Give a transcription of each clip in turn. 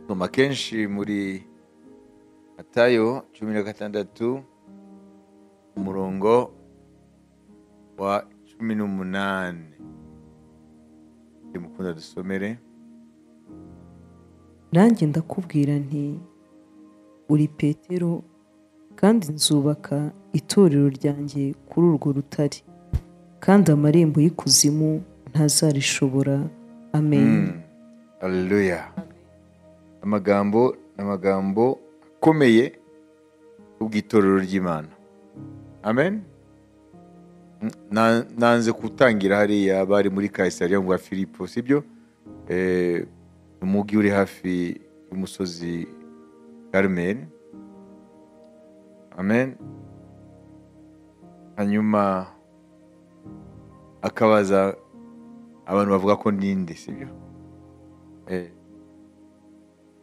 soma kenshi muri matayo cumi na gatandatu umurongo wa cumi n'umunani mukunda dusomere nanjye ndakubwira nti uri petero kandi nzubaka itorero ryanjye kuri urwo rutare kandi amarembo y'ikuzimu ntazarishobora amen haleluya amagambo ni amagambo akomeye y'ubwitorero ry'imana amen Na- nanze gutangira hariya bari muri kayisariya mu filipo sibyo Eh, ni umujyi uri hafi y'umusozi Carmen amen hanyuma akabaza abantu bavuga ko ninde sibyo Eh,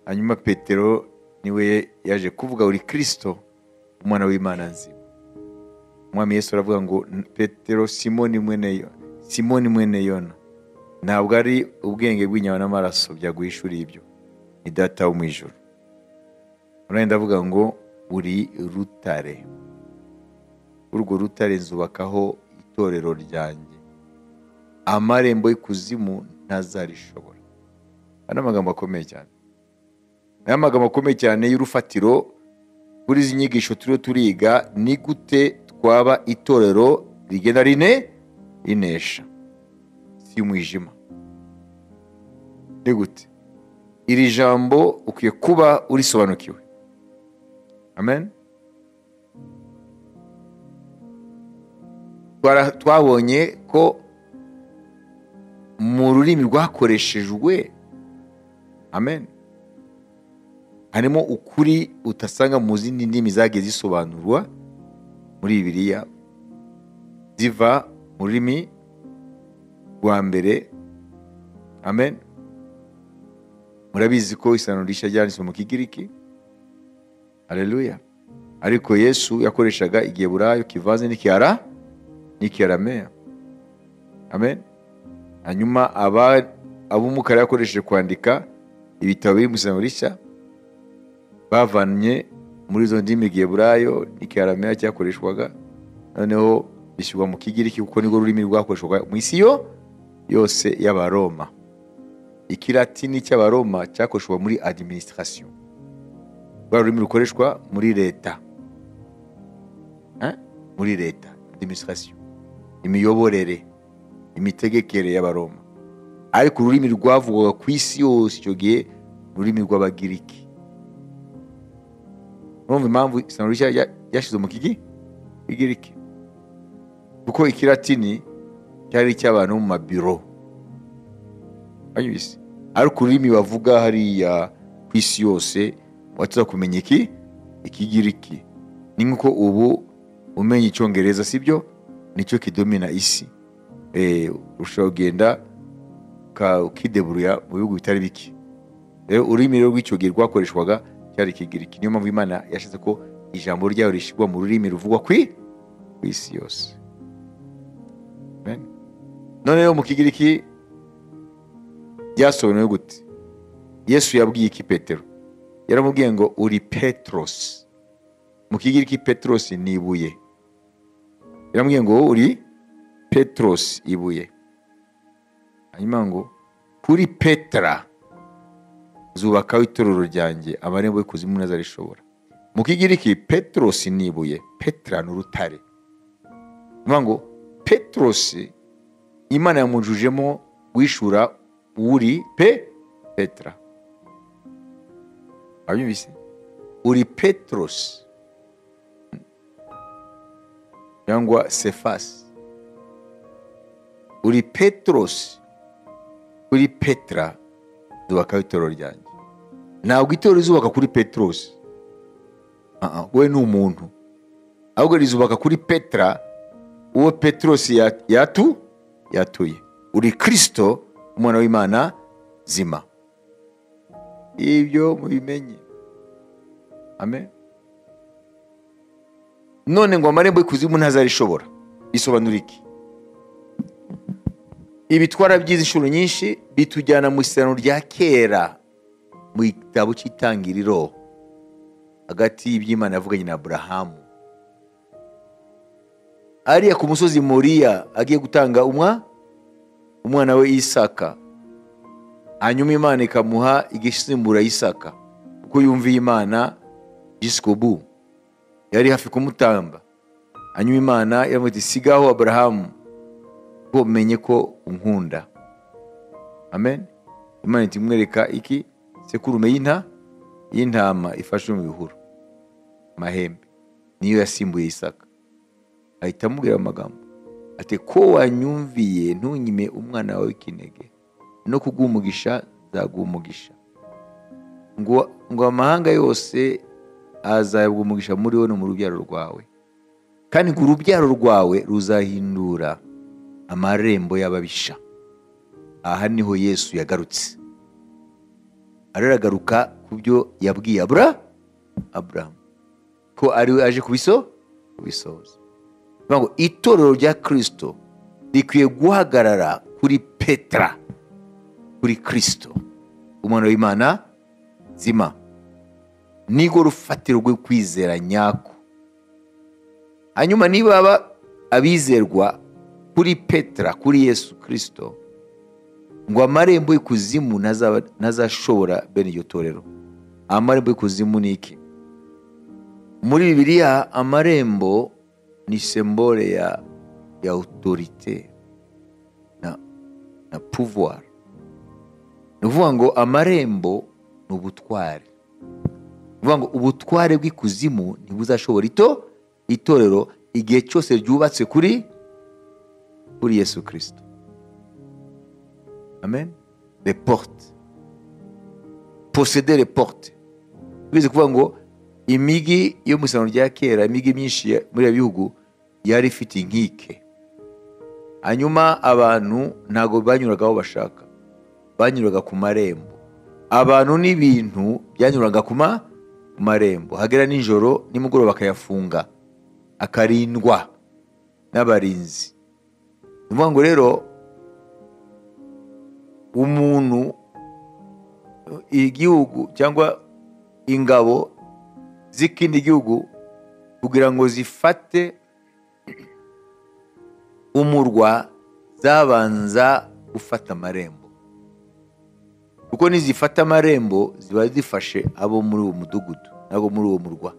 hanyuma petero niwe yaje kuvuga uri kirisito umwana w'imana nzima umwami yesu aravuga ngo petero simoni mwene yo simoni mwene yona ntabwo ari ubwenge bw'inyama n'amaraso byaguhishuriye ibyo ni data wo mu ijoro uragenda avuga ngo uri rutare urwo rutare nzubakaho itorero ryanjye amarembo y'ikuzimu ntazarishobora aya ni amagambo akomeye cyane aya magambo akomeye cyane y'urufatiro kuri izi nyigisho turiho turiga ni gute twaba itorero rigenda rine rinesha si umwijima ni gute iri jambo ukwiye kuba urisobanukiwe amen Twara- twabonye ko mu rurimi rwakoreshejwe amen harimo ukuri utasanga mu zindi ndimi zagiye zisobanurwa muri bibiliya ziva mu rurimi rwa mbere amen murabizi ko isano rishya ryanditswe mu kigiriki haleluya ariko yesu yakoreshaga igiheburayo kivanze n'ikihara n'ikiharameya amen hanyuma aba- ab'umukara yakoresheje kwandika ibitabo biri mu isano rishya bavanye muri izo ndimi giheburayo n'ikiharamera cyakoreshwaga noneho bishyirwa mu kigiriki kuko nirwo rurimi rwakoreshwaga mu isi yo yose y'abaroma ikilatini cy'abaroma cyakoreshwaga muri administration rwa rurimi rukoreshwa muri leta Eh? muri leta administration imiyoborere imitegekere y'abaroma ariko ururimi rwavugwaga ku isi yose icyo gihe ururimi rw'abagiriki urumva impamvu isano rishya rya- ryashyizwe mu kigi igiriki kuko ikiratini cyari icy'abantu bo mu mabiro anyuze ariko ururimi bavuga hariya ku isi yose watuza kumenya iki ikigiriki ni nk'uko ubu umenya icyongereza sibyo nicyo kidomina isi Eh, ushobora kugenda uka- ukideburuya mu bihugu bitari bike rero ururimi rero rw'icyo gihe rwakoreshwaga cyari ikigiriki niyo mpamvu imana yashyize ko ijambo ryayo rishyirwa mu rurimi ruvugwa ku i- ku isi yose Amen. noneho mu kigiriki byasobanuwe gute yesu yabwiye iki petero yaramubwiye ngo uri petrosi mu kigiriki petrosi ni ibuye yaramubwiye ngo uri petrosi ibuye hanyuma ngo kuri petera zubakaho itorero ryanjye amarembo y'ikuzimu ntazarishobora mu kigiriki petrosi ni ibuye petra ni urutare bivuga ngo petrosi imana yamujujemo wishura uri pe petra wabyumvise uri petrosi cyangwa sefasi uri petrosi uri petra zubakaho itorero ryanjye ntabwo itorero rizubaka kuri peterosi Ah, ah, we ni umuntu ahubwo rizubaka kuri petra uwo peterosi ya- yatu yatuye uri kirisito umwana w'imana zima ibyo mubimenye amen none ngo amarembo y'ikuzimu ntazarishobora bisobanura iki ibi twarabyize inshuro nyinshi bitujyana mu isano rya kera mu gitabo cy'itangiriro hagati y'iby'imana yavuganye na aburahamu ariya ku musozi muriya agiye gutanga umwa umwana we isaka hanyuma imana ikamuha igisimbura isaka kuko yumviye imana jisikubu yari hafi kumutamba hanyuma imana iravuga iti sigaho aburahamu kuko umenye ko unkunda amen imana iti mwereka iki sekurume y'inta y'intama ifashwe mu bihuru mahembe niyo yasimbuye isaka ahita amubwira amagambo ati ko wanyumviye ntunyime umwana wawe w'ikinege no kugumugisha umugisha ngo ngo amahanga yose azayabwa umugisha muri wowe no mu rubyaro rwawe kandi ngo urubyaro rwawe ruzahindura amarembo y'ababisha aha niho yesu yagarutse araragaruka ku byo yabwiye abura aburahamu ko ariwe aje kubisohoza itorero rya kirisito rikwiye guhagarara kuri petera kuri kirisito umwana w'imana zima nirwo rufatiro rwo kwizera nyako hanyuma niba abizerwa kuri petera kuri yesu kirisito ngo amarembo y'ikuzimu ntazashobora bene iryo torero amarembo y'ikuzimu ni iki muri bibiriya amarembo ni sembore ya ya otorite na na puvuwari ni ukuvuga ngo amarembo ni ubutware ni ukuvuga ngo ubutware bw'ikuzimu ntibuzashobora ito itorero igihe cyose ryubatse kuri kuri yesu kirisito amen les portes posséder les portes bivuze kuvuga ngo imigi yo mu isano rya kera imigi myinshi muri ibi bihugu yari ifite inkike hanyuma abantu ntabwo banyuraga aho bashaka banyuraga ku marembo abantu n'ibintu byanyuraga ku marembo hagera nijoro nimugoroba bakayafunga akarindwa n'abarinzi ni ukuvuga ngo rero umuntu igihugu cyangwa ingabo z'ikindi gihugu kugira ngo zifate umurwa zabanza gufata amarembo kuko nizifata amarembo ziba zifashe abo muri uwo mudugudu ntabwo muri uwo murwa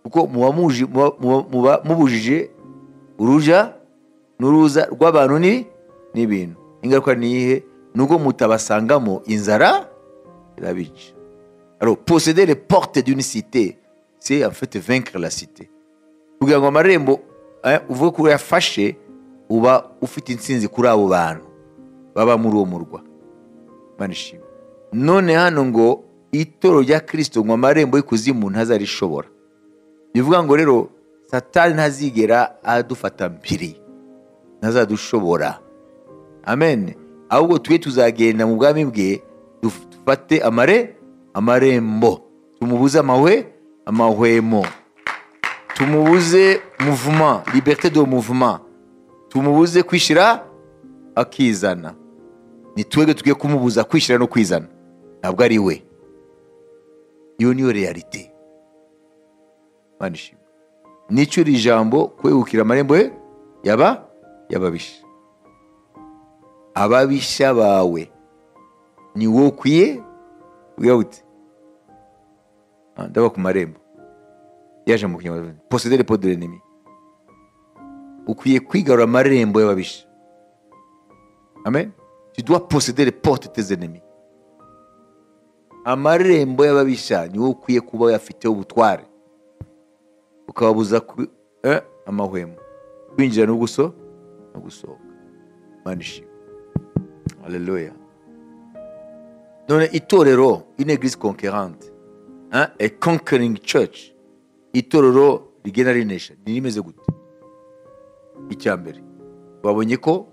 kuko muba mubujije uruja n'uruza rw'abantu ni n'ibintu ingaruka ni iyihe ni ubwo mutabasangamo inzara irabica alo posede le porte d'une cité se afite vaincre la cité kugira ngo amarembo uvuge ko uyafashe uba ufite insinzi kuri abo bantu baba muri uwo murwa banishima none hano ngo itorero rya kirisito ngo amarembo y'ikuzimu ntazarishobora bivuga ngo rero satani ntazigera adufata mpiri ntazadushobora amen ahubwo tujye tuzagenda mu bwami bwe dufate amare amarembo tumubuze amahwe amahwemo tumubuze muvuma liberite do muvuma tumubuze kwishyira akizana ni twebwe tugiye kumubuza kwishyira no kwizana ntabwo ari we iyo niyo reyarite nicyo iri jambo kwegukira amarembo ye yaba y'ababisha ababisha bawe ni wowe ukwiye wiyawute ndabona ku marembo yaje mu kinyarwanda posidere podere nimi ukwiye kwigarura amarembo y'ababisha amen tuduha posidere pote teze nimi amarembo y'ababisha ni wowe ukwiye kuba uyafiteho ubutware ukababuza amahwemo kwinjira n'ubuso no gusohoka manishima haleluya none itorero une eglise conquerante a conquering church itorero rigena rinesha rimeze gute icya mbere babonye ko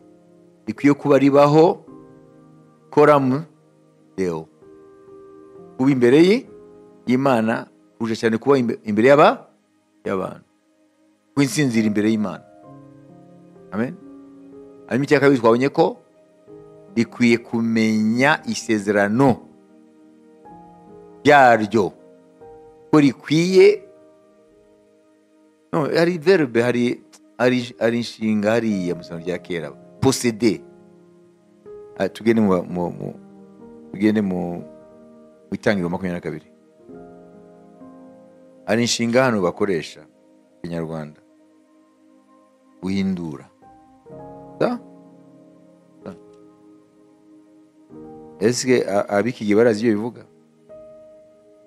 rikwiye kuba ribaho koramu deo kuba imbere y'imana kurusha cyane kuba imbere y'abantu kwinsinzira imbere y'imana amen hanyuma icya kabiri twabonye ko rikwiye kumenya isezerano ryaryo ko rikwiye no, hari verbe hari hari hari inshinga hariya mu isano rya kera posede Ah, tugende mu mu- mu- tugende mu mu itangiriro makumyabiri na kabiri hari inshinga hano bakoresha ikinyarwanda guhindura Da? Da. ese abiki igihe barazi ibyo bivuga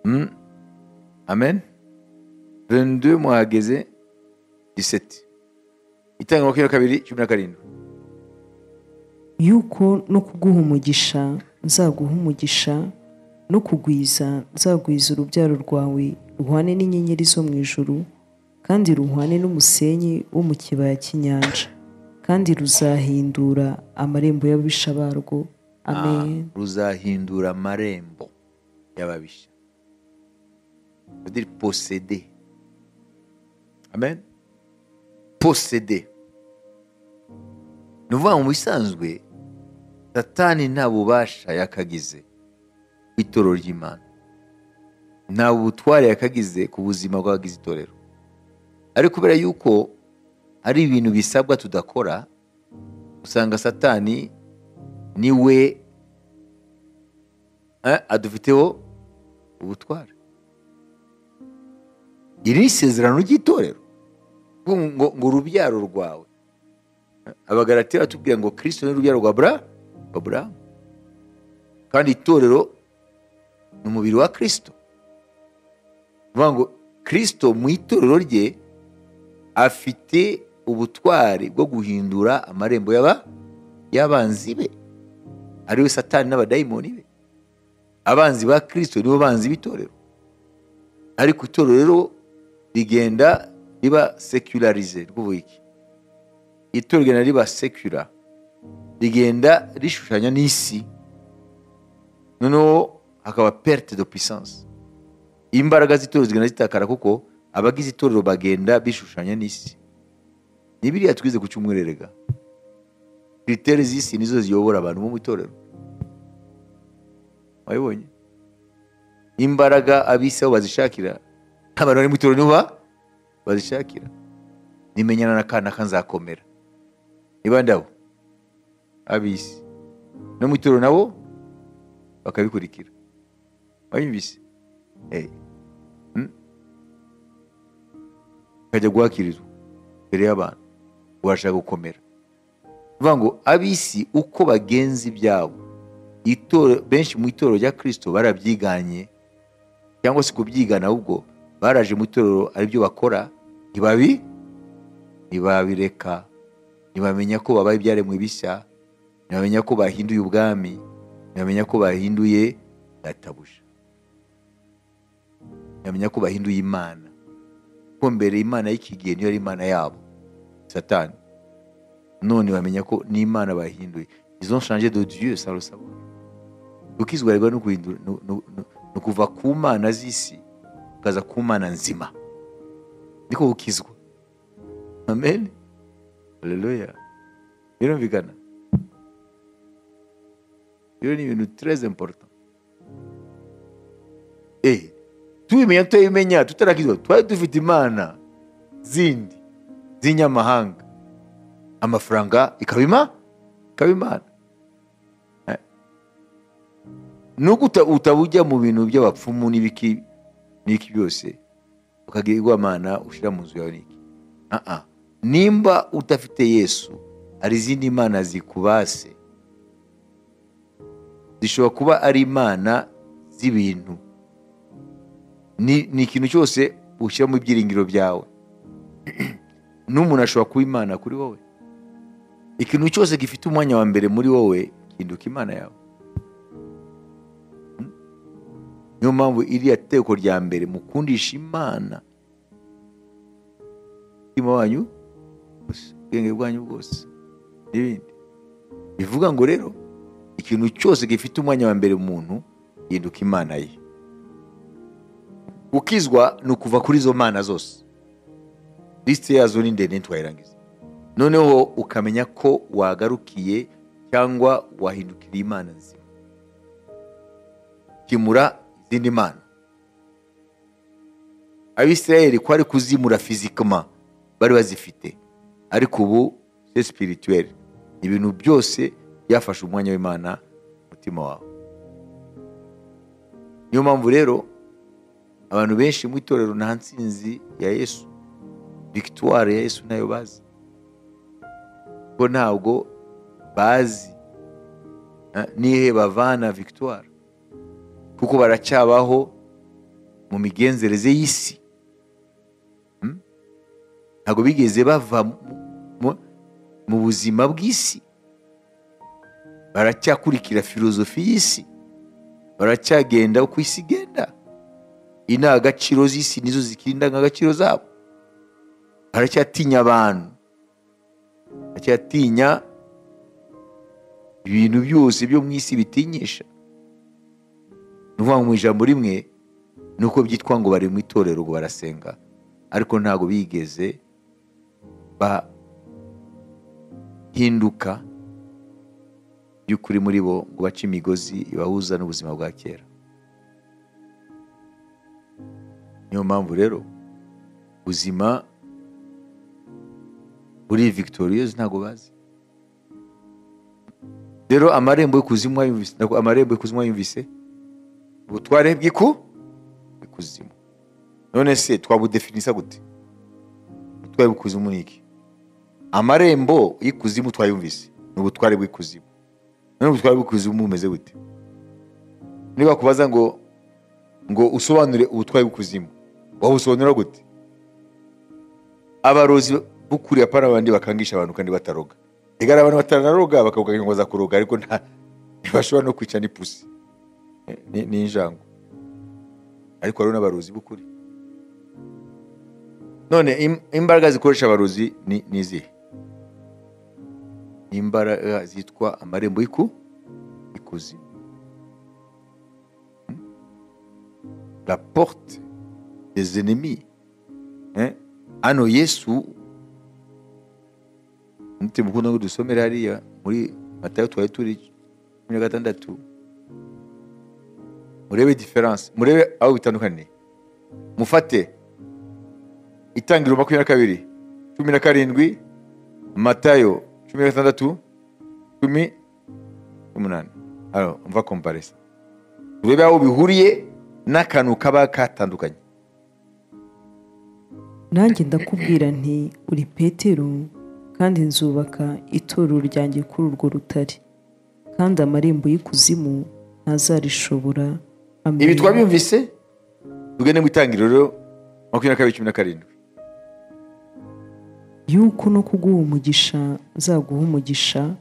Hmm? amen 22 muhageze 17 itangiriro makumyabiri na kabiri cumi na karindwi yuko no kuguha umugisha nzaguha umugisha no kugwiza nzagwiza urubyaro rwawe ruhwane n'inyenyeri zo mu ijuru kandi ruhwane n'umusenyi wo mu kibaya cy'inyanja kandi ruzahindura amarembo y'ababisha barwo amen ruzahindura amarembo y'ababisha c'est-à-dire posséder amen posséder ni ukuvuga ngo mu bisanzwe satani nta bubasha yakagize ku itorero ry'imana nta butware yakagize ku buzima bw'abagize itorero ariko kubera yuko hari ibintu bisabwa tudakora usanga satani ni we Eh, adufiteho ubutware iri ni isezerano ry'itorero ngo, ngo, ngo urubyaro rwawe Eh, abagalatira batubwira ngo kristo ni urubyaro rwa Abura- rwa aburahamu kandi itorero ni umubiri wa kristo Ni ukuvuga ngo kristo mu itorero rye afite ubutware bwo guhindura amarembo y'aba- y'abanzi be ariwe satani n'abadayimoni be abanzi ba kirisito nibo banzi b'itorero ariko itorero rero rigenda riba secularize rw'ubu iki itorero rigenda riba secula rigenda rishushanya n'isi noneho hakaba perte de puissance imbaraga z'itorero zigenda zitakara kuko abagize itorero bagenda bishushanya n'isi ni biriya twize ku cyumweru erega kiritere z'isi nizo ziyobora abantu bo mu itorero wabibonye imbaraga abisi aho bazishakira abantu bari mu itorero niho ba- bazishakira nimenyana n'akana kanzakomera niba ndabo abisi no mu itorero nabo bakabikurikira wabyumvise Eh. Mm. ukajya guhakirizwa imbere y'abantu ubasha gukomera bivuga ngo ab'isi uko bagenza ibyabo itoro- benshi mu itorero rya kirisito barabyiganye cyangwa se kubyigana ahubwo baraje mu itorero aribyo bakora ntibabi ntibabireka ntibamenya ko babaye ibyaremwe bishya ntibamenya ko bahinduye ubwami ntibamenya ko bahinduye databuja ntibamenya ko bahinduye imana kuko mbere imana y'iki gihe niyo yari imana yabo satani none bamenya ko n'imana bahinduye izo nshanje de dieu sans le savoir gukizwa rero ni uguhindura- ni- ni- ni- ni ukuva ku mana z'isi ukaza ku mana nzima niko gukizwa amen haleluya birumvikana rero ni ibintu très important eh tubimenya tutayimenya tutarakizwa twari dufite imana zindi z'inyamahanga amafaranga ikaba ima- ikaba imana Eh. nubwo uta- utaba ujya mu bintu by'abapfumu n'ibiki n'iki byose ukagira igwamana ushyira mu nzu yawe n'iki Aa. nimba udafite yesu hari izindi mana zikubase zishobora kuba ari imana z'ibintu ni ni ikintu cyose ushyira mu byiringiro byawe n'umuntu ashobora kuba imana kuri wowe ikintu cyose gifite umwanya wa mbere muri wowe gihinduka imana yawe Mm. niyo mpamvu iriya teko rya mbere mukundisha imana umutima wanyu bwose ubwenge bwanyu bwose n'ibindi bivuga ngo rero ikintu cyose gifite umwanya wa mbere umuntu gihinduka imana ye gukizwa ni ukuva kuri izo mana zose lisite yazo ni ndende ntitwayirangiza noneho ukamenya ko wagarukiye cyangwa wahindukira imana nzima kimura izindi mana abisirayeli kwari kuzimura fizikama bari bazifite ariko ubu se sipirituweli ibintu byose byafashe umwanya w'imana mu mutima wawe niyo mpamvu rero abantu benshi mu itorero nta nsinzi ya yesu victoire ya yesu nayo bazi kuko ntabwo bazi eh, nihe bavana victoire kuko baracyabaho mu migenzereze y'isi Hmm? ntabwo bigeze bava mu- mu- mu buzima bw'isi baracyakurikira filozofi y'isi baracyagenda uko isi igenda indangagaciro z'isi nizo zikiri indangagaciro zabo baracyatinya abantu baracyatinya ibintu byose byo mu isi bitinyisha ni ukuvuga ngo mu ijambo rimwe ni uko byitwa ngo bari mu itorero ngo barasenga ariko ntabwo bigeze bahinduka by'ukuri muri bo ngo bace imigozi ibahuza n'ubuzima bwa kera niyo mpamvu rero ubuzima buri victorious ntabwo bazi rero amarembo y'ikuzimu yumvise amarembo y'ikuzimu yumvise ubutware bw'iku ikuzimu none se twabudefinisa gute ubutware bw'ikuzimu ni iki amarembo y'ikuzimu twayumvise ni ubutware bw'ikuzimu none ubutware bw'ikuzimu bumeze gute niba kubaza ngo ngo usobanure ubutware bw'ikuzimu wabusobanura gute abarozi bukuriye apana abandi bakangisha abantu kandi bataroga rega hari abantu batanaroga bakavuga ngo baza kuroga ariko nta ntibashobora no kwica n'ipusi Eh, ni- n'injangwe ariko hariho n'abarozi b'ukuri none im- imbaraga zikoresha abarozi ni ni izihe Ni imbaraga zitwa amarembo y'iku ikuzimu Hmm? la porte des ennemis Eh? hano yesu umutima ukunda ngo dusomere hariya muri matayo twari turi cumi na gatandatu murebe diferanse murebe aho bitandukaniye mufate itangiriro makumyabiri na kabiri cumi na karindwi matayo cumi na gatandatu cumi n'umunani Hano, umva komparesa turebe aho bihuriye n'akantu kaba katandukanye nanjye ndakubwira nti uri petero kandi nzubaka itorero ryanjye kuri urwo rutare kandi amarembo y'ikuzimu ntazarishobora Amen. ibi twabyumvise tugende mu itangiriro rero makumyabiri na kabiri cumi na karindwi yuko no kuguha umugisha nzaguha umugisha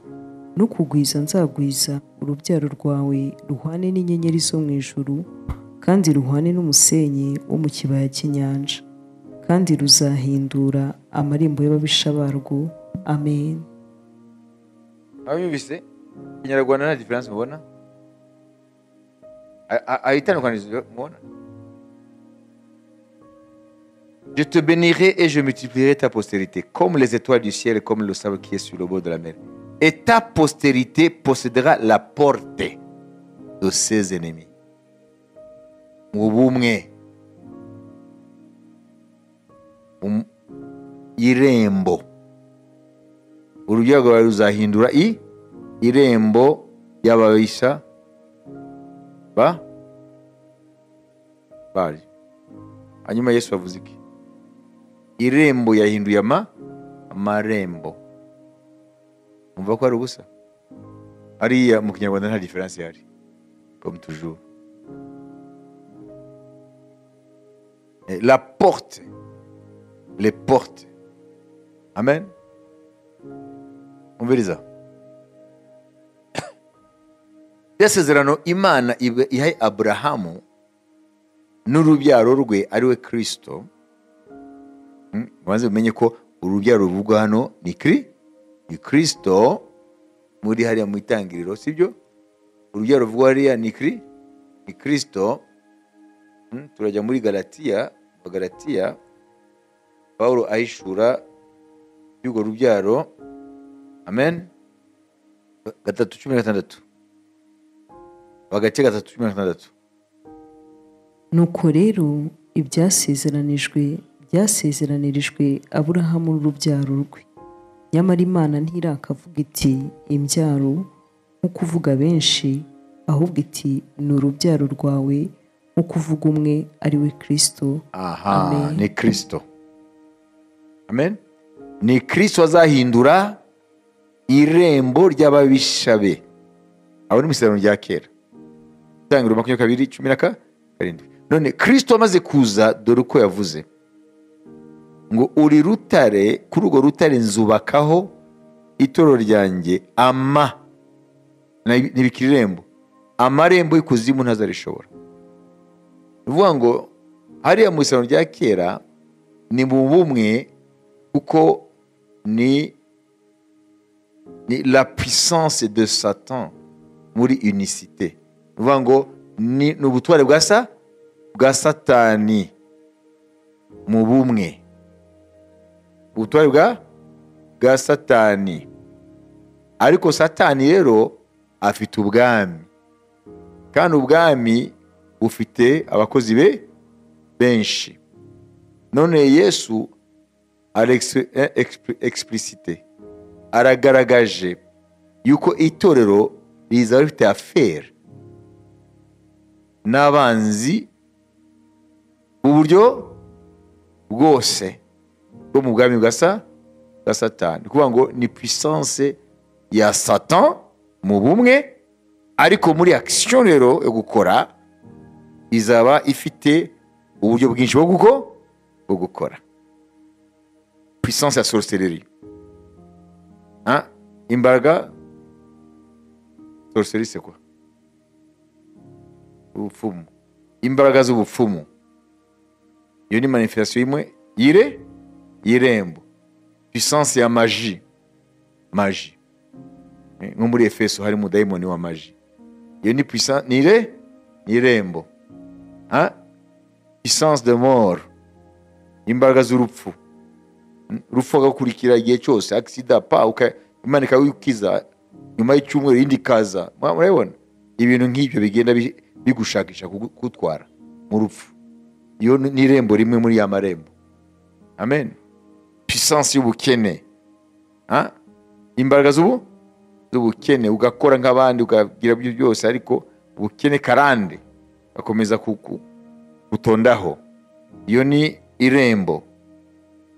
no kugwiza nzagwiza urubyaro rwawe ruhwane n'inyenyeri zo mu ijuru kandi ruhwane n'umusenyi wo mu kibaya cy'inyanja kandi ruzahindura amarembo y'ababisha barwo amen ababyumvise ikinyarwanda nta diferanse mubona A- a- hari itandukanirizo mubona Je te bénirai et je multiplierai ta postérité, comme les étoiles du ciel et comme le sable qui est sur le bord de la mer. Et ta postérité possédera la portée de ses ennemis. Mu bumwe. Um- Irembo. Urubyaro rwawe ruzahindura i irembo ry'ababisha ba bari. Hanyuma Yesu avuze iki? irembo yahinduye ama amarembo umva ko ari ubusa hariya mu kinyarwanda nta diferanse ihari comme toujours Eh, la porte les portes amen umviriza isezerano imana ibe- ihaye aburahamu n'urubyaro rwe ari we kristo Mm, mubanze mumenye ko urubyaro ruvugwa hano ni kiri ni kirisito muri hariya mu itangiriro sibyo urubyaro ruvugwa hariya ni kiri ni kirisito Mm, turajya muri galatiya mu galatiya pawulo ahishura y'urwo rubyaro amen gatatu cumi na gatandatu agake gatatu cumi na gatandatu nuko rero ibyasezeranijwe byasezeranirijwe aburahamu n'urubyaro rwe nyamara imana ntirakavuga iti imbyaro nk'uko uvuga benshi ahubwo iti ni urubyaro rwawe nk'uko uvuga umwe ari we kirisito aha Amen. ni kirisito amen ni kirisito azahindura irembo ry'ababisha be abo ni mu isezerano rya kera itangiriro makumyabiri kabiri cumi na ka- karindwi none kirisito amaze kuza dore uko yavuze ngo uri rutare kuri urwo rutare nzubakaho itoro ryanjye ama na- ntibikira irembo amarembo y'ikuzimu ntazarishobora ni ukuvuga ngo hariya mu isano rya kera ni mu bumwe kuko ni ni la puissance de satan muri unicité ni ukuvuga ngo ni ni ubutware bwa sa bwa satani mu bumwe ubutware bwa bwa satani ariko satani rero afite ubwami kandi ubwami bufite abakozi be benshi none yesu arexi- eh, expli- explicite aragaragaje yuko itorero rizaba rifite afere n'abanzi mu buryo bwose bwo mu bwami bwa sa bwa satani ni ukuvuga ngo ni puissance ya satan mu bumwe ariko muri action rero yo gukora izaba ifite uburyo bwinshi bwo guko bwo gukora puissance ya sorcellerie Hein? imbaraga sorcellerie c'est quoi ubupfumu imbaraga z'ubupfumu iyo ni manifestation imwe yire y'irembo puissance ya maji maji Eh, nko muri efeso harimo dayimoni wa maji iyo ni puissance ni ire ni irembo hein? puissance de mort imbaraga z'urupfu Mm, urupfu agakurikira igihe cyose agisida pa uka- imana ikawukiza nyuma y'icyumweru iyindi ikaza Mwa- murabibona ibintu nk'ibyo bigenda bi- bigushakisha kugu- kugutwara mu rupfu iyo ni ni irembo rimwe muri ya marembo amen puissance y'ubukene Hein? imbaraga z'ubu z'ubukene ugakora nk'abandi ukagira byo byose ariko ubukene karande akomeza ku- ku- gutondaho iyo ni irembo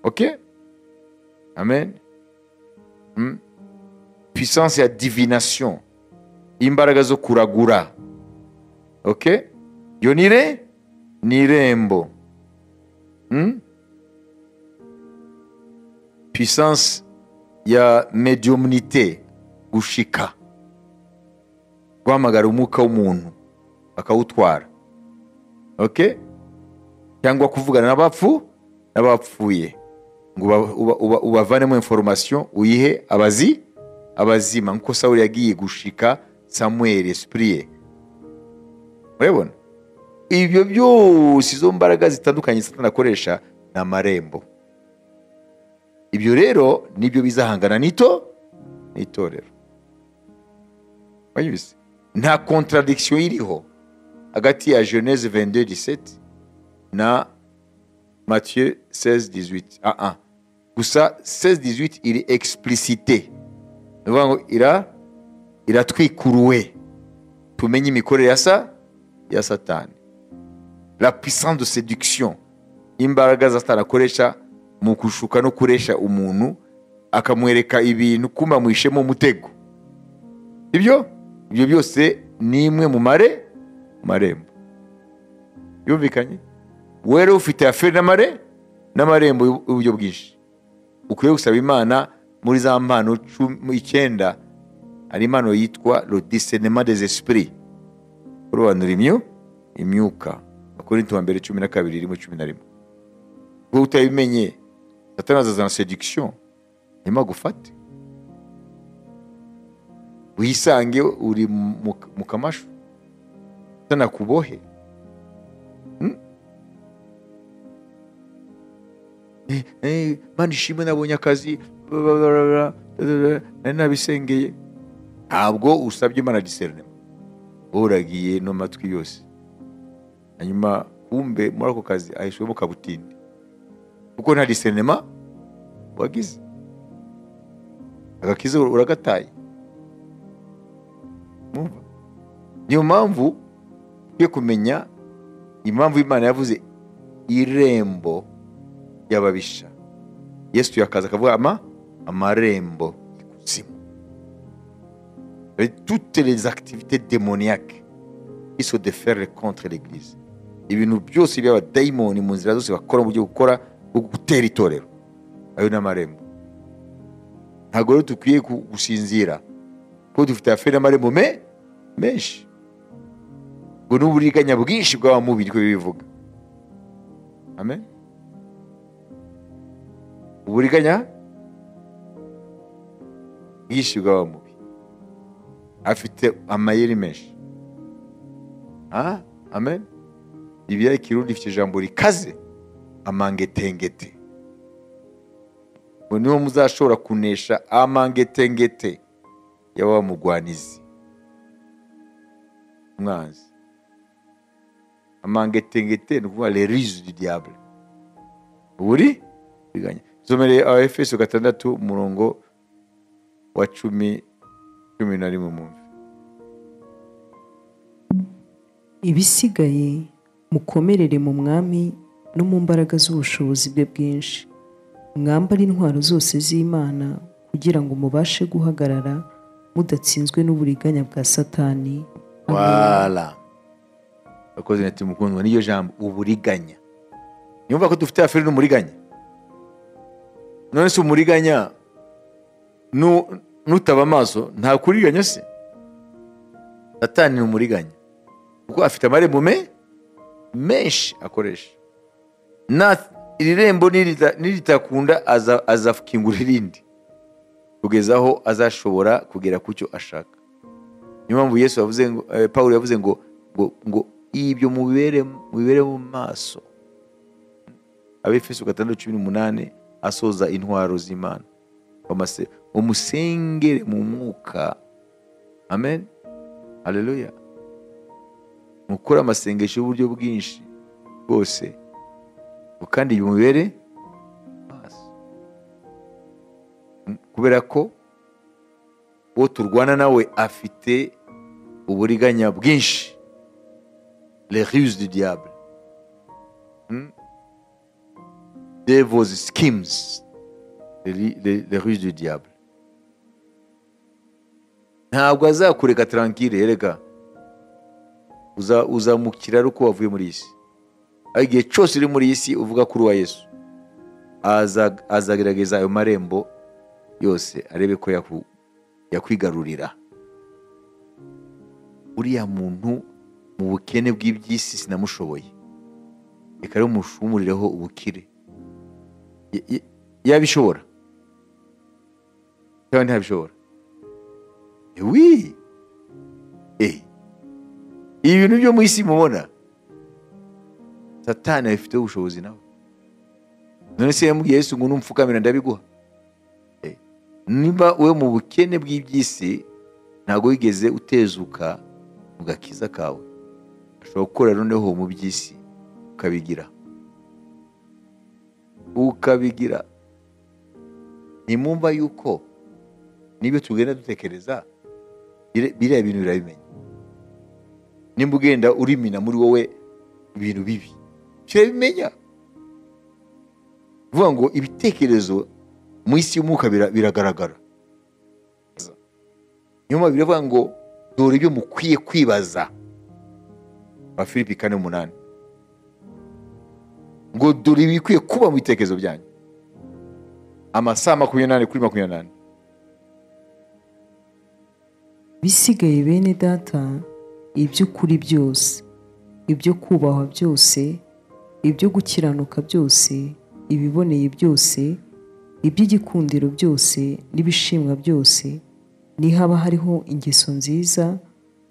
ok amen Mm. puissance ya divination imbaraga zo kuragura ok iyo ni ire ni irembo Mm. puissance ya mediumnite gushika guhamagara umwuka w'umuntu akawutwara ok cyangwa kuvugana n'abapfu n'abapfuye ngo uba- uba- uba- ubavanemo information uyihe abazi abazima nkuko sawuli yagiye gushika samuel espriye urabibona ibyo byose izo mbaraga zitandukanye satani akoresha ni amarembo ibyo rero nibyo bizahangana n'ito n'itorero wayibizi nta contradiction iriho hagati ya genese 22 17 na Matthieu 16 18 ah ah gusa 16 18 iri explicite ni ukuvuga ngo ira iratwikuruwe tumenye imikorere ya sa ya satani la puissance de seduction imbaraga satani akoresha mu kushuka no kuresha umuntu akamwereka ibintu kumba mu ishema umutego ibyo ibyo byose ni imwe mu mare mu marembo yumvikanye wowe rero ufite aferi n'amare n'amarembo y'ubu- y'uburyo bwinshi ukwiye gusaba imana muri za mpano cumi- icyenda hari impano yitwa le discernement des esprits kurobanura imyu imyuka akorinto wa mbere cumi na kabiri ririmo cumi na rimwe wowe utabimenye satani azazana seduction nyuma agufate wisange uri mu mu kamashu satani akubohe Eh, eh, Mana ishimwe nabonye akazi bla, bla, bla, bla, bla, bla, bla, nari nabisengeye ntabwo usabye imana diserinema wowe uragiye n'amatwi yose hanyuma kumbe muri ako kazi ahishwemo kabutinde kuko nta diserinema wagize agakiza uragataye Mwumva? niyo mpamvu ugiye kumenya impamvu imana yavuze irembo ry'ababisha yesu yakaza akavuga ama amarembo y'ikuzimu Avec toutes les activités démoniaques qui se déferlent contre l'église ibintu byose by'abadayimoni mu nzira zose bakora mu buryo gukora bwo gutera itorero ayo ni amarembo ntabwo rero dukwiye gu- gusinzira kuko dufite aferi n'amarembo me- menshi ngo ni uburiganya bwinshi bw'aba mubiri ko bibivuga amen uburiganya bwinshi bw'aba mubiri afite amayeri menshi ah amen bibiliya ikirundi ifite ijambo rikaze amangetengete ngo niho muzashobora kunesha amangetengete y'ababa mugwanizi umwanzi amangetengete ni ukuvuga lerije du diable uburi biganya somereye abefeso gatandatu umurongo wa cumi cumi na rimwe mu ibisigaye mukomerere mu mwami no mu mbaraga z'ubushobozi bwe bwinshi mwambare intwaro zose z'imana kugira ngo mubashe guhagarara mudatsinzwe n'uburiganya bwa satani wala abakozi nati mukundwa niryo jambo uburiganya nyumva ko dufite aferi n'umuriganya none se umuriganya nu- nutaba amaso nta kuriganya se satani ni umuriganya kuko afite amarembo me menshi akoresha na iri rembo nirita- niritakunda aza- azakingura irindi kugeza aho azashobora kugera ku cyo ashaka niyo mpamvu yesu yavuze ngo eh, pawulo yavuze ngo ngo ngo ibyo mubibere mubibere mu maso abefeso gatandatu cumi n'umunani asoza intwaro z'imana Bamase- umusengere mu mwuka amen haleluya mukore amasengesho y'uburyo bwinshi bwose ngo kandi ibyo mubibere mu maso kubera ko uwo turwana nawe afite uburiganya bwinshi le ruse du diable Hmm? devils schemes le, le, le ruse du diable ntabwo azakureka tarankire erega uza, uza mu kiraro uko wavuye muri iyi si ariko igihe cyose uri muri iyi si uvuga kuri uwa yesu aza- azagerageza ayo marembo yose arebe ko yaku- yakwigarurira uriya muntu mu bukene bw'iby'isi sinamushoboye reka rero mushumurireho ubukire Y- y- yabishobora cyangwa ntabishobora ewi eh ibi bintu byo mu isi mubona satani abifiteho ubushobozi nawe none se yamubwiye yesu ngo numpfukamira ndabiguha niba we mu bukene bw'iby'isi ntabwo wigeze utezuka mu gakiza kawe ushobora gukorera noneho mu by'isi ukabigira ukabigira ntimwumva yuko n'ibyo tugenda dutekereza bire- biriya bintu birabimenya nimba ugenda urimina muri wowe ibintu bibi kirabimenya vuga ngo ibitekerezo mu isi y'umwuka bira- biragaragara niyo mpamvu biravuga ngo dore ibyo mukwiye kwibaza ba filipi kane umunani ngo dore ibikwiye kuba mu bitekerezo byanyu amasaha makumyabiri n'ane kuri makumyabiri n'ane bisigaye bene data iby'ukuri byose ibyo kubahwa byose ibyo gukiranuka byose ibiboneye byose iby'igikundiro byose n'ibishimwa byose nihaba hariho ingeso nziza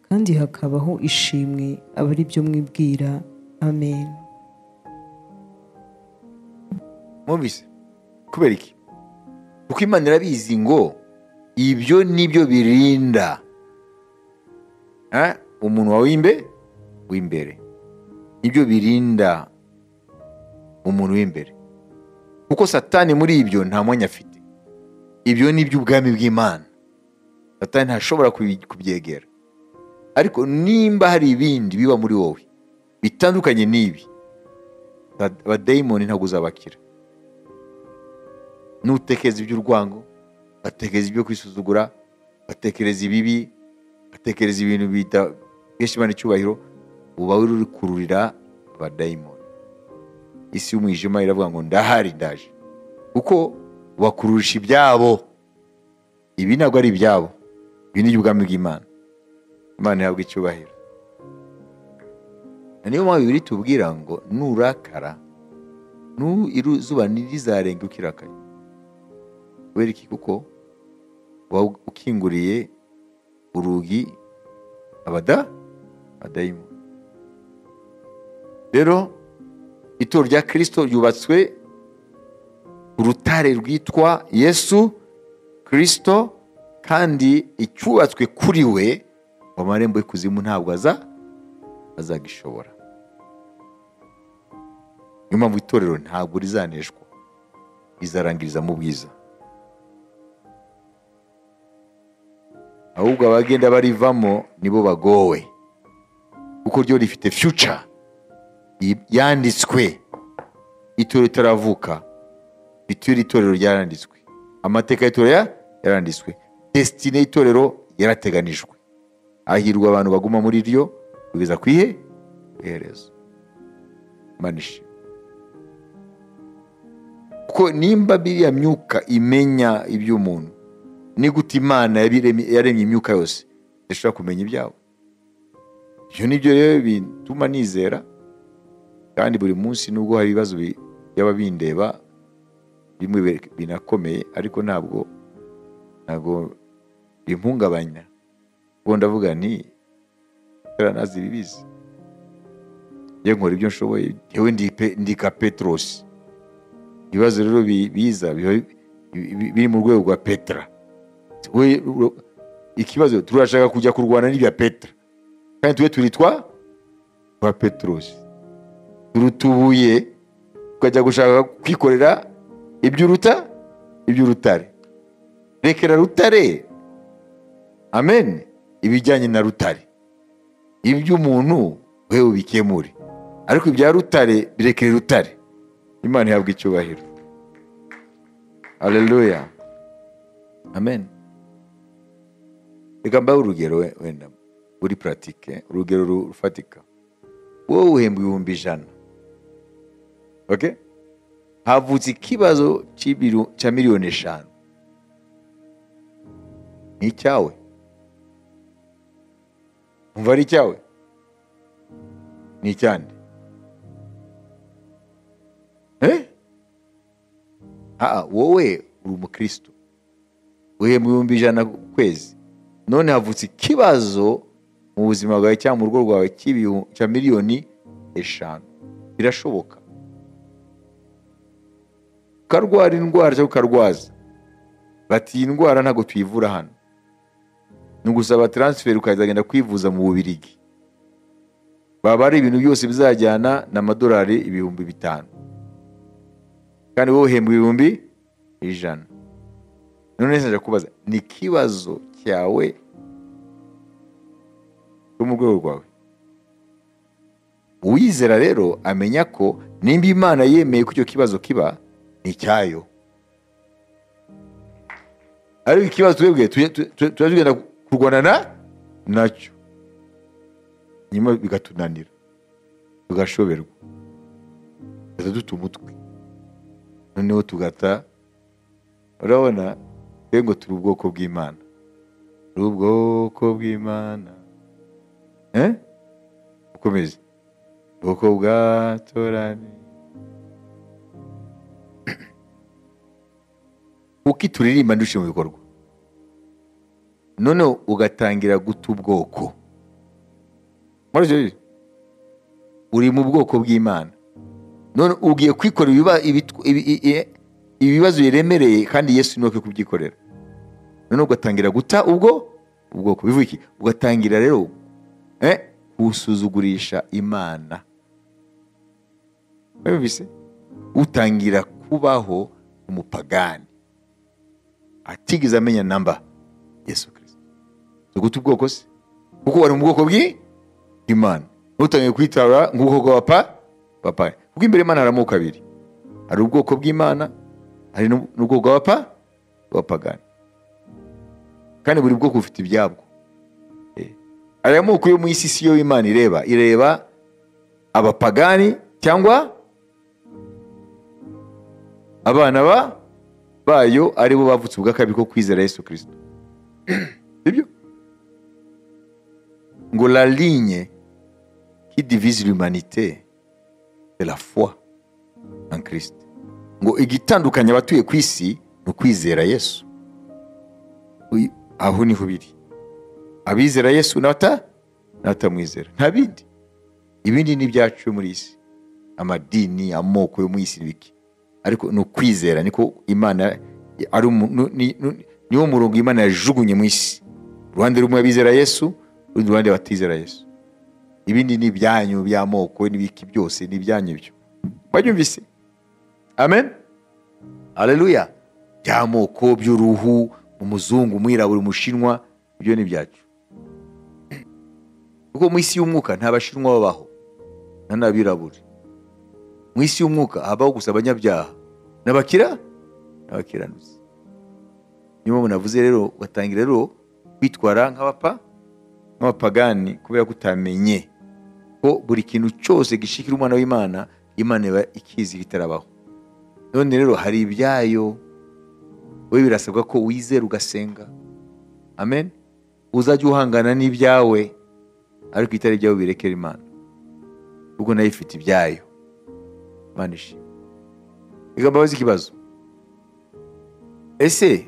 kandi hakabaho ishimwe aba ari byo mwibwira amen mwumvise kubera iki kuko imana irabizi ngo ibyo ni byo birinda Ah, umunwa w'imbe w'imbere nibyo birinda umuntu w'imbere kuko satani muri ibyo nta mwanya afite ibyo ni iby'ubwami bw'imana satani ntashobora kubi- kubyegera ariko nimba hari ibindi biba muri wowe bitandukanye n'ibi ba- abadayimoni ntabwo uzabakira nutekereza iby'urwango batekereza ibyo kwisuzugura batekereza ibibi batekereza ibintu bita byinshi imana icyubahiro uba wari uri kururira abadayimoni isi y'umwijima iravuga ngo ndahari ndaje kuko bakurusha ibyabo ibi ntabwo ari ibyabo ibi ni iby'ubwami bw'imana imana ihabwa icyubahiro Na niyo mpamvu bibiri tubwira ngo nurakara nu iru- izuba ntirizarenga ukirakaye kubera iki kuko uba ukinguriye urugi abada abadayimoni rero ituro rya kirisito ryubatswe ku rutare rwitwa yesu kirisito kandi icyubatswe kuri we ngo amarembo y'ikuzimu ntabwo aza azagishobora niyo mpamvu itorero ntabwo rizaneshwa rizarangiriza mu bwiza ahubwo abagenda barivamo nibo bagowe kuko ryo rifite future yi- yanditswe itorero ritaravuka bityo itorero ryaranditswe amateka y'itorero ya- yaranditswe desitine y'itorero yarateganijwe ahirwa abantu baguma muri ryo kugeza ku ihe iherezo Imana ishimwe. kuko nimba biriya myuka imenya iby'umuntu ni gute imana yabiremye- yaremye imyuka yose idashobora kumenya ibyabo ibyo ni byo rero bituma nizera kandi buri munsi nubwo hari ibibazo bi- byaba bindeba bimwe bi- binakomeye ariko ntabwo ntabwo bimpungabanya ubwo ndavuga nti nazi ibibizi ye nkora ibyo nshoboye yewe ndipe- ndika petrosi ibibazo rero bi- biza biba bi- bi- biri mu rwego rwa petra We- ro- ikibazo turashaka kujya kurwana n'ibya petra kandi tube turitwa twa petrosi turutubuye tukajya gushaka kwikorera iby'uruta iby'urutare rekera rutare amen ibijyanye na rutare iby'umuntu wewe ubikemure ariko ibya rutare birekere rutare imana ihabwa icyubahiro aleluya amen reka mbahe urugero we- wenda uri puratike urugero ru- rufatika wowe uhembwa ibihumbi ijana okay? havutse ikibazo cy'ibiru- cya miliyoni eshanu ni icyawe umva ari icyawe ni icyande Eh? Ah, wowe uri umukristo uhembwa ibihumbi ijana ku kwezi none havutse ikibazo mu buzima bwawe cyangwa mu rugo rwawe cy'ibihu- cya miliyoni eshanu birashoboka ukarwara indwara cyangwa ukarwaza bati iyi ndwara ntabwo tuyivura hano ni ugusaba taransiferi ukazagenda kwivuza mu bubirigi baba ari ibintu byose bizajyana n'amadolari ibihumbi bitanu kandi wowe uhembwa ibihumbi ijana none nzajya kubaza ni ikibazo cyawe cyo mu rwego rwawe uwizera rero amenya ko nimba imana yemeye ko icyo kibazo kiba ni icyayo ariko ikibazo twebwe tujya tu- tu- tujya tugenda kurwana na nacyo nyuma bigatunanira tugashoberwa tugahita duta umutwe noneho tugata urabona twe ngo turi ubwoko bw'imana turi ubwoko bw'imana eh? ukomeze ubwoko bwa torani kuko ituririmba ndushe mu bikorwa noneho ugatangira guta ubwoko Mwarushye biri? uri mu bwoko bw'imana none ugiye kwikora ibiba- ibitw- ibi- i- i- ibibazo biremereye kandi yesu niwe ukwiye kubyikorera noneho ugatangira guta ubwo ubwoko bivuga iki ugatangira rero eh usuzugurisha imana wabibise utangira kubaho umupagani atigeze amenya namba yesu kirisito tuguta ubwoko se kuko wari mu bwoko bw'imana ntutangiye kwitabara nk'ubwoko bwa pa papa kuko imbere imana hari amoko abiri hari ubwoko bw'imana hari n'ubwoko bwa pa bapagani kandi buri bwoko bufite ibyabwo Eh, aya moko yo mu isi si yo imana ireba ireba abapagani cyangwa abana ba bayo ari bo bavutse ubw'akabi ko kwizera yesu kirisito sibyo ngo la ligne qui divise l'humanité de la foi en Christ ngo igitandukanya abatuye ku isi ni ukwizera yesu Uyu- aho niho biri abizera yesu n'abata n'abatamwizera nta bindi ibindi ni ibyacu muri iyi si amadini amoko yo mu isi ni biki ariko ni ukwizera niko imana ari umu- nu- ni- nu- niwo murongo imana yajugunye mu isi uruhande rumwe abizera yesu urundi ruhande batizera yesu ibindi ni ibyanyu by'amoko n'ibiki byose ni ibyanyu byo babyumvise amen aleluya by'amoko by'uruhu umuzungu umwirabura umushinwa ibyo ni ibyacu kuko mu isi y'umwuka nta bashinwa babaho nta n'abirabura mu isi y'umwuka habaho gusa abanyabyaha n'abakira n'abakiranuzi niyo mpamvu navuze rero batangira rero kwitwara nk'abapa nk'abapagani kubera ko utamenye ko buri kintu cyose gishikira umwana w'imana imana iba ikizi bitarabaho none rero hari ibyayo wowe birasabwa ko wizera ugasenga amen uzajya uhangana n'ibyawe ariko itari ibyawe birekera imana ubwo nayo ifite ibyayo imana ishima reka mbabaze ikibazo ese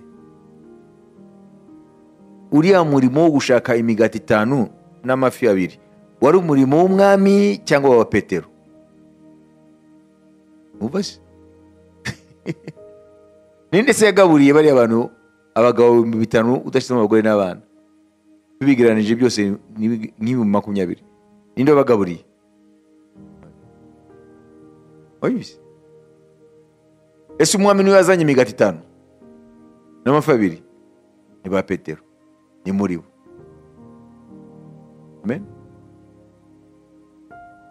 uriya murimo wo gushaka imigati itanu n'amafi abiri wari umurimo w'umwami cyangwa wa petero mubaze ninde se yagaburiye bariya bantu abagabo ibihumbi bitanu udashyizemo abagore n'abana tubigereranije byose n'ibi- nk'ibihumbi makumyabiri ninde wabagaburiye wabizi ese umwami niwe yazanye imigati itanu n'amafi abiri ni ba petero ni muri bo amen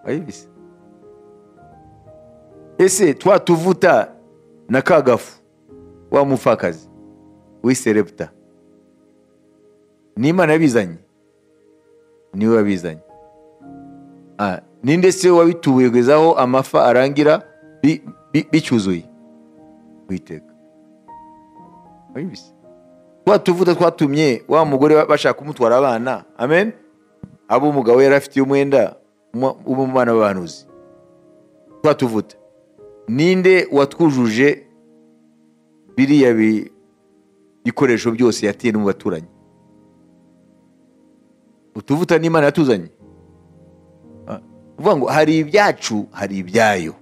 wayibise ese twa tuvuta na kagafu wa mupfakazi w'isereputa ni imana yabizanye niwe wabizanye Ah, ninde se wabitubuye kugeza aho amafa arangira bi- bi- bicyuzuye witeka wayibise twa tuvuta twatumye wa mugore bashaka kumutwara abana amen abo umugabo yari afitiye umwenda uba mu bana b'abahanuzi twa tuvuta ninde watwujuje biriya bi- bikoresho byose yateye no mu baturanyi utuvuta n'imana yatuzanye Ah, ni ukuvuga ngo hari ibyacu hari ibyayo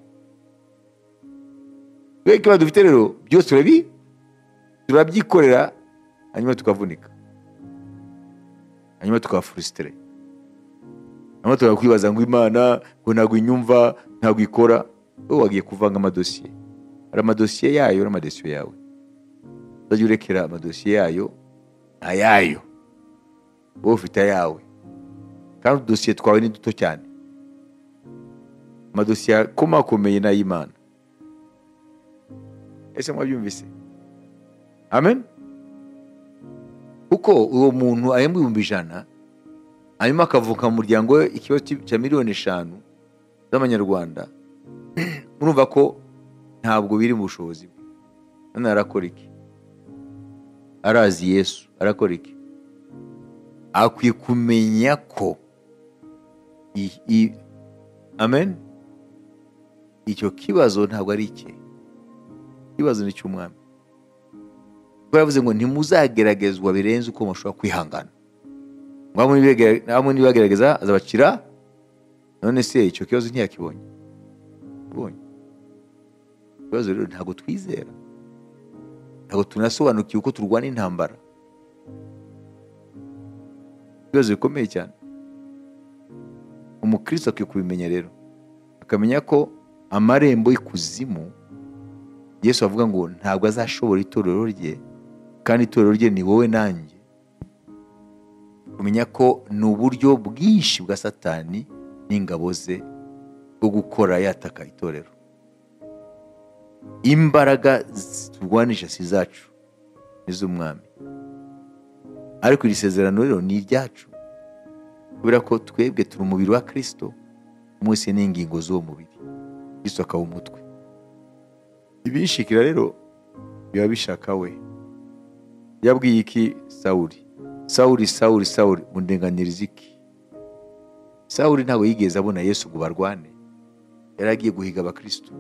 twe ikibazo dufite rero byose turabi- turabyikorera hanyuma tukavunika hanyuma tukafurisitere hanyuma tukakwibaza ngo imana ngo ntabwo inyumva ntabwo ikora wowe wagiye kuvanga amadosiye hari amadosiye yayo n'amadosiye yawe uzajya urekera amadosiye yayo ayayo wowe ufite ayawe kandi udosiye twawe ni duto cyane amadosiye akomakomeye n'ay'imana ese mwabyumvise amen kuko uwo muntu ahembwa ibihumbi ijana hanyuma akavuka mu muryango we ikibazo cy- cya miliyoni eshanu z'amanyarwanda murumva ko ntabwo biri mu bushobozi bwe none arakora iki arazi yesu arakora iki akwiye kumenya ko i- i- amen icyo kibazo ntabwo ari icye ikibazo ni icy'umwami kuko yavuze ngo ntimuzageragezwa birenze uko mushobora kwihangana ngo bamwe nibagera- bamwe nibagerageza azabacira none se icyo kibazo ntiyakibonye Ubonye? ikibazo rero ntabwo twizera ntabwo tunasobanukiwe uko turwana intambara ibibazo bikomeye cyane umukristo akwiye kubimenya rero akamenya ko amarembo y'ikuzimu yesu avuga ngo ntabwo azashobora itorero rye kandi itorero rye ni wowe nanjye kumenya ko ni uburyo bwinshi bwa satani n'ingabo ze bwo gukora yataka itorero imbaraga turwanisha si izacu ni iz'umwami ariko iri sezerano rero ni iryacu kubera ko twebwe turi umubiri wa kirisito mwese ni ingingo z'uwo mubiri kirisito akaba umutwe ibishikira rero biba bishaka we yabwiye iki sawuri sawuri sawuri sawuri mundenganiriza iki sawuri ntabwo yigeze abona yesu ngo barwane yari agiye guhiga abakirisitu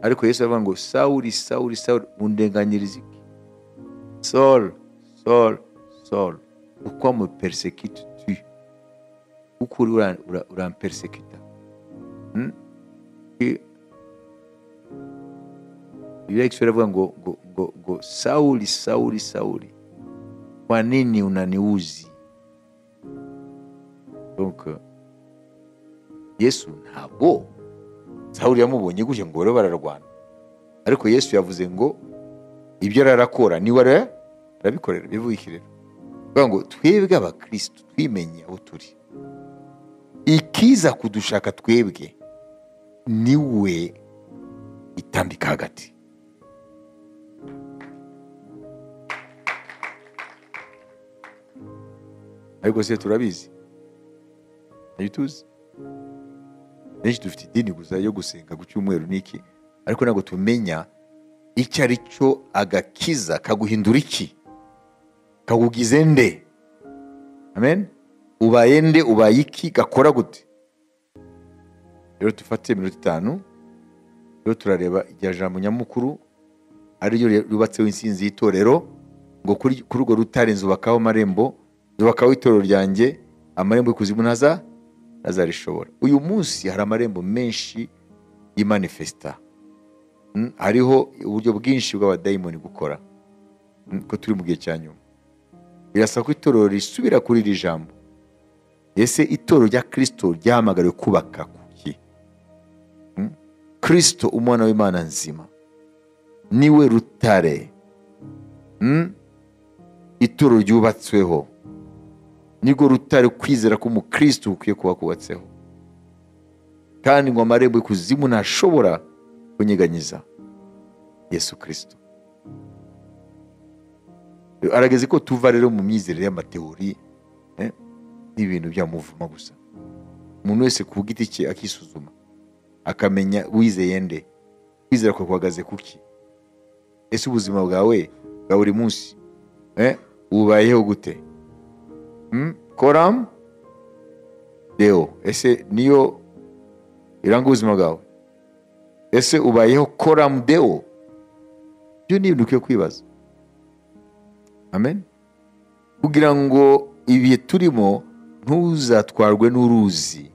ariko yesu aravuga ngo sawuri sawuri sawuri mundenganiriza iki sol sol sol uko muperisekiti tu uko uri uran- ura- uramperesekita Hmm? I- Biblia ikiswahili inavuga ngo, ngo, ngo, ngo Sauli, Sauli, Sauli, kwa nini unaniuzi? Donc, Yesu ntabwo Sawuli yamubonye gutya ngo rero bararwana, ariko Yesu yavuze ngo ibyo yari arakora niwe rero arabikorera bivuye iki rero? Bivuga ngo twebwe abakristo twimenye aho turi, ikiza kudushaka twebwe niwe itambika hagati. ariko se turabizi ntabyo tuzi benshi dufite idini gusa yo gusenga ku cyumweru n'iki ariko ntabwo tumenya icyo ari cyo agakiza kaguhindura iki kagugize nde amen ubaye nde ubaye iki gakora gute rero dufate iminota itanu rero turareba irya jambo nyamukuru ariryo ryubatseho insinzi y'itorero ngo kuri kuri urwo rutare nzubakaho amarembo nzubakaho itorero ryanjye amarembo y'ikuzimu ntaza ntazarishobora uyu munsi hari amarembo menshi y'imanifesta Mm, hariho uburyo bwinshi bw'abadayimoni gukora Mm, ko turi mu gihe cya nyuma birasaba ko itorero risubira kuri iri jambo ese itorero rya kirisito ryahamagariwe kubaka kuki kirisito umwana w'imana nzima niwe rutare Mm? ituro ryubatsweho nirwo rutare kwizera k'umukristo kukwiye kuba kubatseho kandi ngo amarembo y'ikuzimu ntashobora kunyeganyiza yesu kirisito arageze ko tuva rero mu myizerere y'amateori eh, n'ibintu byamuvuma gusa umuntu wese ku giti cye akisuzuma akamenya wizeye nde kwizera kwawe kuhagaze kuki ese ubuzima bwawe bwa buri munsi eh, bubayeho gute Hmm? koramu deo ese niyo iranga ubuzima bwawe ese ubayeho koramu deo ibyo ni ibintu ukwiye kwibaza amen kugira ngo ibihe turimo ntuzatwarwe n'uruzi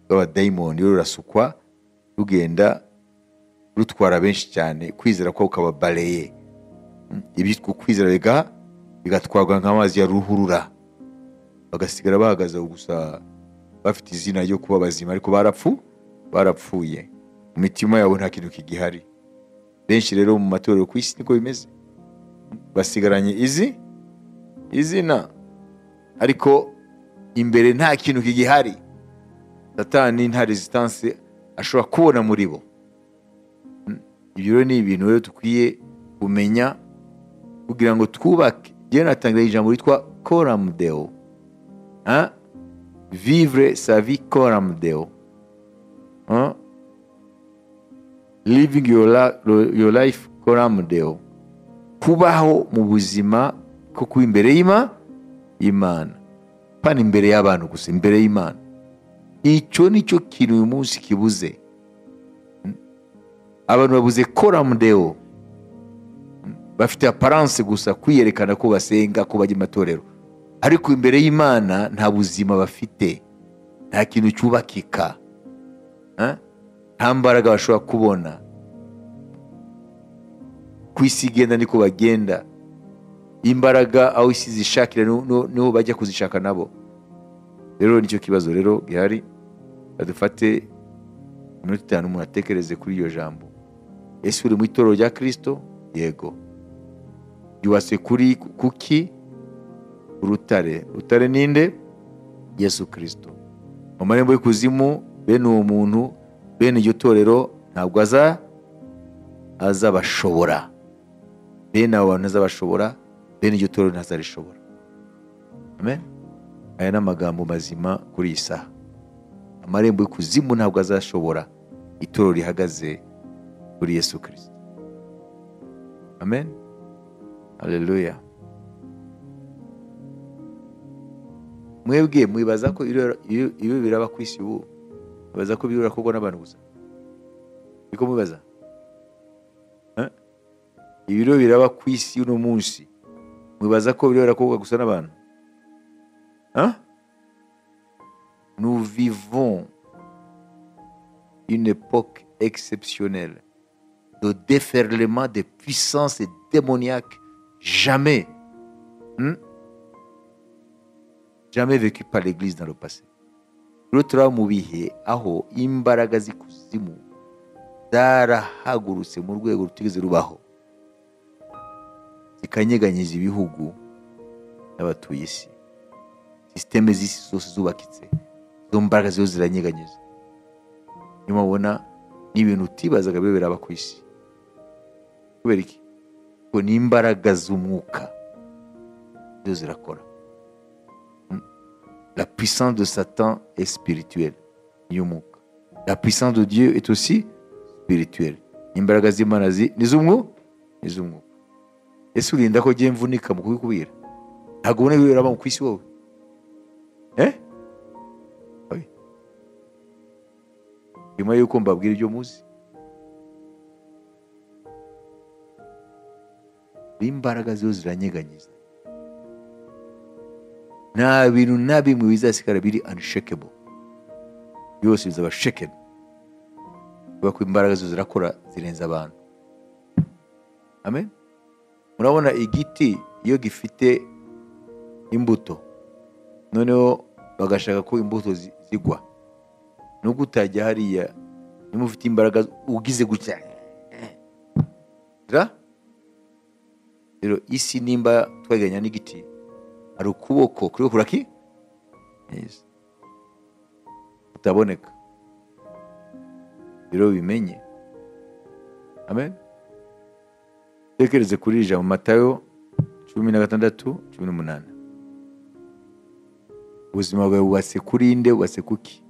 rw'abadayimoni rero rurasukwa rugenda rutwara benshi cyane kwizera kwawe ukaba bareye ibyitwa ukwizera biga- bigatwarwa nk'amazi ya ruhurura bagasigara bahagaze aho gusa bafite izina ryo kuba bazima ariko barapfu barapfuye mu mitima yabo nta kintu kigihari benshi rero mu matorero ku isi niko bimeze basigaranye izi izina ariko imbere nta kintu kigihari satani nta rezistanse ashobora kubona muri bo Mm, ibyo rero ni ibintu rero dukwiye kumenya kugira ngo twubake yewe natangira ijambo ryitwa koramudeo hein? vivre sa vie coram deo hein? living your, la, your life coram deo kubaho mu buzima ko kuba imbere y'ima imana pana imbere y'abantu gusa imbere y'imana icyo ni cyo kintu uyu munsi kibuze Mm. abantu babuze coram deo Mm. bafite aparance gusa kwiyerekana ko basenga ko bajya amatorero ariko imbere y'imana nta buzima bafite nta kintu cyubakika Eh? nta mbaraga bashobora kubona ku isi igenda niko bagenda imbaraga aho isi zishakira niho niho- niho bajya kuzishaka nabo rero nicyo kibazo rero gihari badufate iminota itanu umuntu atekereze kuri iryo jambo ese uri mu itorero rya kirisito yego ryubatse kuri kuki urutare urutare ninde yesu kirisito mu marembo y'ikuzimu bene uwo muntu bene iryo torero ntabwo aza azabashobora bene abo bantu ntazabashobora bene iryo torero ntazarishobora amen aya ni amagambo mazima kuri iyi saha amarembo y'ikuzimu ntabwo azashobora itorero rihagaze kuri yesu kirisito amen haleluya mwebwe mwibaza ko ibiro- iyo- ibi biraba ku isi ubu mwibaza ko birakorwa n'abantu gusa niko mubibaza Eh? ibiro biraba ku isi uno munsi mwibaza ko biriba birakorwa gusa n'abantu Hein? nous vivons une époque exceptionnelle de déferlement de puissance et démoniaque jamais hmm, jamais vécu par l'église dans le passé rero turaba mu bihe aho imbaraga z'ikuzimu zarahagurutse mu rwego rutigeze rubaho zikanyeganyiza ibihugu n'abatuye isi sisiteme z'isi zose zubakitse izo mbaraga ziba ziranyeganyeza niyo mpamvu ubona ni ibintu utibazaga biba biraba ku isi kubera iki kuko ni imbaraga z'umwuka zo zirakora Mm. la puissance de satan est spirituelle ni iy'umwuka la puissance de dieu est aussi spirituelle imbaraga z'imana zi- ni iz'umwu ni iz'umwuka ese urinda ko ugiye mvunika mu kubikubwira ntabwo ubona ibibera ku isi wowe Eh? Oye. nyuma y'uko mbabwira ibyo muzi imbaraga zo ziranyeganyiza nta bintu na bimwe bizasigara biri unshakable byose bizaba shakable kubera ko imbaraga zo zirakora zirenze abantu amen murabona igiti iyo gifite imbuto noneho bagashaka ko imbuto zi- zigwa nubwo utajya hariya niba ufite imbaraga ugize gutya Ra? rero isi nimba twegeranya n'igiti hari ukuboko kuri kuraki Yes. kutaboneka rero bimenye amen tekereze kuri iri jambo matayo cumi na gatandatu cumi n'umunani ubuzima bwawe bubatse kuri nde bubatse kuki